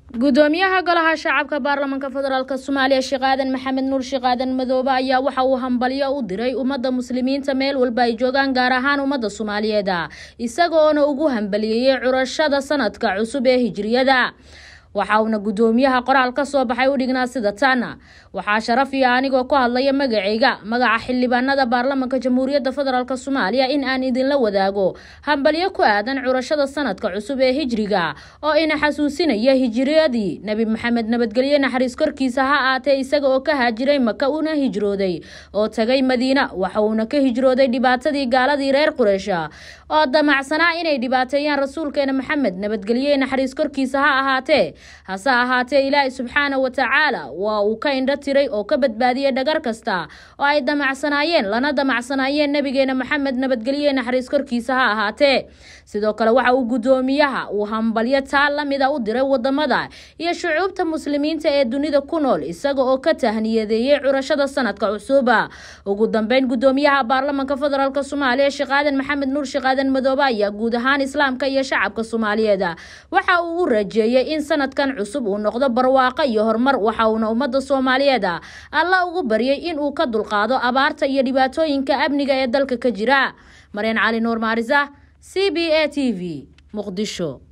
gudoomiyaha golaha shacabka baarlamaanka federaalk soomaaliya sheekh aadan maxamed nuur sheekh aadan madoobe ayaa waxa uu hambalyo u diray ummadda muslimiinta meel walba ay joogaan gaar ahaan ummadda soomaaliyeed isagoona ugu hambaliyeeyey curashada sanadka cusub ee hijriyada waxa uuna gudoomiyaha qoraal ka soo baxay u dhignaa sida tan waxaa sharaf iyo anigoo ku hadlaya magacayga magaca xildhibaanada baarlamaanka jamhuuriyadda federaalk soomaaliya in aan idinla wadaago hambalyo ku aadan curashada sanadka cusub ee hijriga oo ina xasuusinaya hijriyadii nebi maxamed nabadgelye naxariis korkiisa ha aatee isaga oo ka haajiray maka una hijrooday oo tagay madiina waxa uuna ka hijrooday dhibaatadii gaaladii reer qureysha oo damacsanaa inay dhibaateeyaan rasuulkeena maxamed nabadgelye naxariis korkiisa ha ahaatee hase ahaatee ilaahay subxaana wa tacaala waa uu ka indho tiray oo ka badbaadiyey dhagar kasta oo ay damacsanaayeen lana damacsanaayeen nabigeena maxamed nabadgelye naxariis korkiisa ha ahaatee sidoo kale waxa uu gudoomiyaha uu hambalyo taa lamida u diray wadamada iyo shucuubta muslimiinta ee dunida ku nool isaga oo ka tahniyadeeyey curashada sanadka cusuba ugu dambeyn gudoomiyaha baarlamaanka federaalk soomaaliya sheekh aadan maxamed nuur sheekh aadan madoobe ayaa guud ahaan islaamka iyo shacabka soomaaliyeed waxa uu u rajeeyey in sanadkan cusub uu noqdo barwaaqo iyo horumar waxa uuna ummadda soomaaliyeed alla ugu baryay in uu ka dulqaado abaarta iyo dhibaatooyinka amniga ee dalka ka jira maryan cali nuur maarisa c b a t v muqdisho